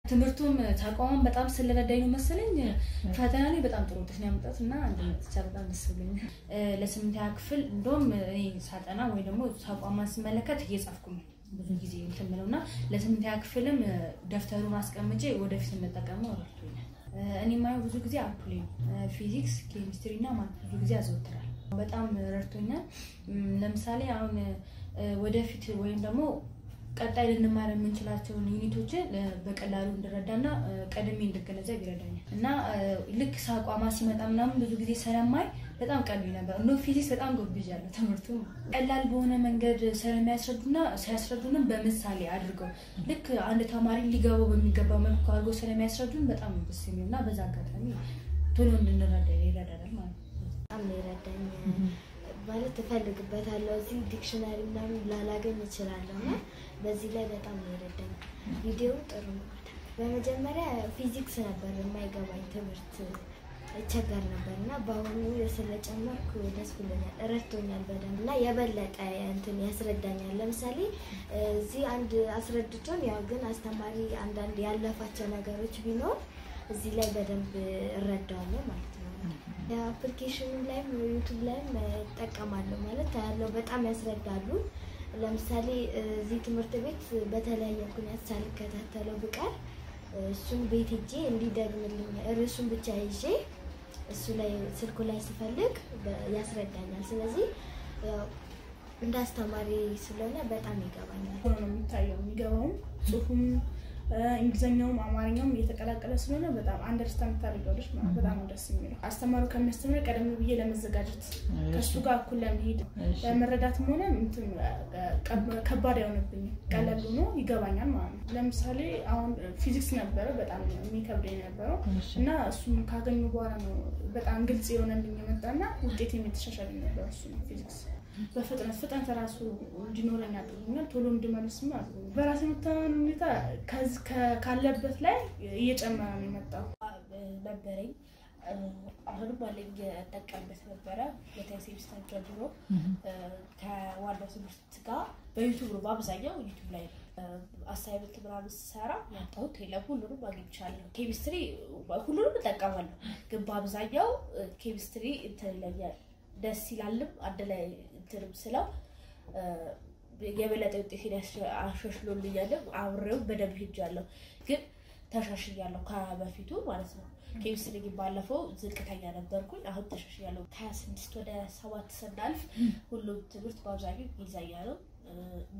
ትምህርቱም ተቋሙም በጣም ስለረዳኝ ነው መሰለኝ ፈተና ላይ በጣም ጥሩ ውጤት ነው ያመጣሁት እና አንድነት በጣም ደስ ብሎኛል። ለስምንተኛ ክፍል እንደውም እኔ ሳጠና ወይ ደግሞ ተቋማን ስመለከት እየጻፍኩ ነው ብዙ ጊዜ እንትን ብለው እና ለስምንተኛ ክፍልም ደብተሩን አስቀምጬ ወደፊት እንጠቀመው ረድቶኛል። እኔ የማየው ብዙ ጊዜ አፕሌ ፊዚክስ፣ ኬሚስትሪ እና ማት ብዙ ጊዜ ያዘወትራል። በጣም ረድቶኛል። ለምሳሌ አሁን ወደፊት ወይም ደግሞ ቀጣይ ልንማር የምንችላቸውን ዩኒቶችን በቀላሉ እንድረዳና ቀድሜ እንድገነዘብ ይረዳኛል እና ልክ ሳቋማ ሲመጣ ምናምን ብዙ ጊዜ ስለማይ በጣም ቀሉኝ ነበር። እንደ ፊዚክስ በጣም ጎብዣለሁ። ትምህርቱ ቀላል በሆነ መንገድ ስለሚያስረዱና ሲያስረዱንም በምሳሌ አድርገው ልክ አንድ ተማሪ ሊገባው በሚገባ መልኩ አድርገው ስለሚያስረዱን በጣም ደስ የሚል እና በዛ አጋጣሚ ቶሎ እንድንረዳ ይረዳናል ማለት ነው። በጣም ነው የረዳኝ ማለት እፈልግበታለሁ። እዚህ ዲክሽነሪ ምናምን ላላገኝ እችላለሁ እና በዚህ ላይ በጣም ነው የረዳኝ። ቪዲዮ ጥሩ ነው። በመጀመሪያ ፊዚክስ ነበር የማይገባኝ ትምህርት እቸገር ነበር እና በአሁኑ ስለጨመርኩ ደስ ብሎኛል። ረድቶኛል በደንብ እና የበለጠ እንትን ያስረዳኛል። ለምሳሌ እዚህ አንድ አስረድቶን ያው ግን አስተማሪ አንዳንድ ያለፋቸው ነገሮች ቢኖር እዚህ ላይ በደንብ እረዳዋለሁ ማለት ነው። የአፕሊኬሽኑ ላይም ዩቱብ ላይም እጠቀማለሁ ማለት ያለው በጣም ያስረዳሉ። ለምሳሌ እዚህ ትምህርት ቤት በተለያየ ምክንያት ሳልከታተለው ብቀር እሱን ቤት ሄጄ እንዲደግምልኝ ርዕሱን ብቻ ይዤ እሱ ላይ ስልኩ ላይ ስፈልግ ያስረዳኛል። ስለዚህ እንደ አስተማሪ ስለሆነ በጣም ይገባኛል። ሆኖ ነው የሚታየው የሚገባውም ጽሁፉም እንግሊዝኛውም አማርኛውም እየተቀላቀለ ስለሆነ በጣም አንደርስታንድ ታደርጊያለሽ ማለት በጣም ነው ደስ የሚለው። አስተማሪው ከሚያስተምረ ቀደም ብዬ ለመዘጋጀት ከእሱ ጋር እኩል ለመሄድ ለመረዳትም ሆነ ከባድ አይሆንብኝም። ቀለል ሆኖ ይገባኛል ማለት ነው። ለምሳሌ አሁን ፊዚክስ ነበረ በጣም የሚከብደኝ የነበረው እና እሱም ካገኙ በኋላ ነው በጣም ግልጽ የሆነልኝ የመጣና ውጤት የተሻሻለ ነበር እሱ ነው ፊዚክስ በፍጥነት ፍጥነት ራሱ እንዲኖረኝ አድርጎኛል። ቶሎ እንድመልስም አድርጎኛል። በራሴ የመተማመን ሁኔታ ካለበት ላይ እየጨመረ ነው የመጣው ነበረኝ። አሁንም አለኝ እጠቀምበት ነበረ። ሁለተኛ ሴሚስተር ጀምሮ ከዋናው ትምህርት ጋር በዩቱብ ነው በአብዛኛው ዩቱብ ላይ ነው አሳይመንት ምናምን ስሰራ ያጣሁት የለም። ሁሉንም አግኝቻለሁ። ኬሚስትሪ ሁሉንም እጠቀማለሁ፣ ግን በአብዛኛው ኬሚስትሪ እንትን ይለኛል ደስ ይላልም አንድ ላይ እንትንም ስለው የበለጠ ውጤቴን አሻሽሎልኛልም። አብሬው በደንብ ሄጃለሁ፣ ግን ተሻሽያለሁ ከበፊቱ ማለት ነው። ኬሚስትሪ ግን ባለፈው ዝቅተኛ ነበርኩኝ፣ አሁን ተሻሽያለሁ። ከሀያ ስድስት ወደ ሰባት ስናልፍ ሁሉም ትምህርት በአብዛኛው እንግሊዝኛ ነው እና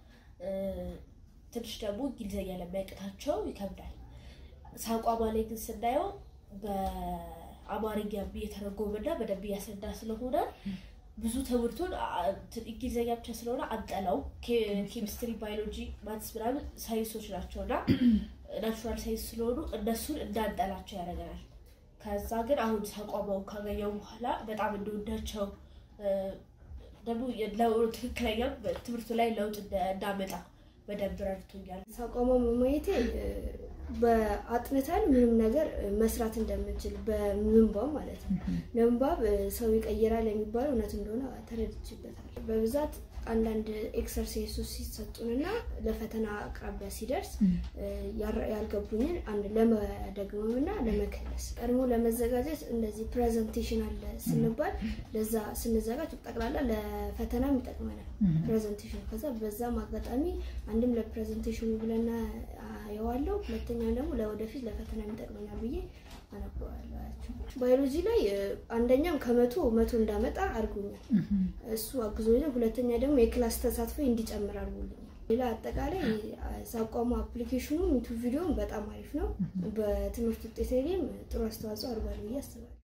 ትንሽ ደግሞ እንግሊዝኛ ለሚያቅታቸው ይከብዳል። ሳቋማ ላይ ግን ስናየው አማርኛ እየተረጎመና በደንብ እያስረዳ ስለሆነ ብዙ ትምህርቱን እንግሊዝኛ ብቻ ስለሆነ አንጠላው። ኬሚስትሪ፣ ባዮሎጂ፣ ማትስ ምናምን ሳይንሶች ናቸው እና ናቹራል ሳይንስ ስለሆኑ እነሱን እንዳንጠላቸው ያደርገናል። ከዛ ግን አሁን ተቋማውን ካገኘው በኋላ በጣም እንደወዳቸው ደግሞ ትክክለኛ ትምህርቱ ላይ ለውጥ እንዳመጣ በደንብ ረድቶኛል። ተቋማ መማየቴ በአጥንተን ምንም ነገር መስራት እንደምንችል በምንባብ ማለት ነው። ምንባብ ሰው ይቀይራል የሚባለው እውነት እንደሆነ ተረድችበታል። በብዛት አንዳንድ ኤክሰርሳይሶች ሲሰጡንና ለፈተና አቅራቢያ ሲደርስ ያልገቡኝን አንድ ለመደግመም እና ለመከለስ ቀድሞ ለመዘጋጀት እንደዚህ ፕሬዘንቴሽን አለ ስንባል ለዛ ስንዘጋጅ ጠቅላላ ለፈተናም ይጠቅመናል ፕሬዘንቴሽን። ከዛ በዛም አጋጣሚ አንድም ለፕሬዘንቴሽኑ ብለና የዋለው ሁለተኛ ደግሞ ለወደፊት ለፈተና ይጠቅመኛል ብዬ አነበዋለሁ። ባዮሎጂ ላይ አንደኛም ከመቶ መቶ እንዳመጣ አድርጎኛል። እሱ አግዞኛል። ሁለተኛ ደግሞ የክላስ ተሳትፎ እንዲጨምር አድርጎልኛል። ሌላ አጠቃላይ ሳቋሙ አፕሊኬሽኑ ዩቱብ ቪዲዮን በጣም አሪፍ ነው። በትምህርት ውጤት ላይም ጥሩ አስተዋጽኦ አድርጓል ብዬ አስባለሁ።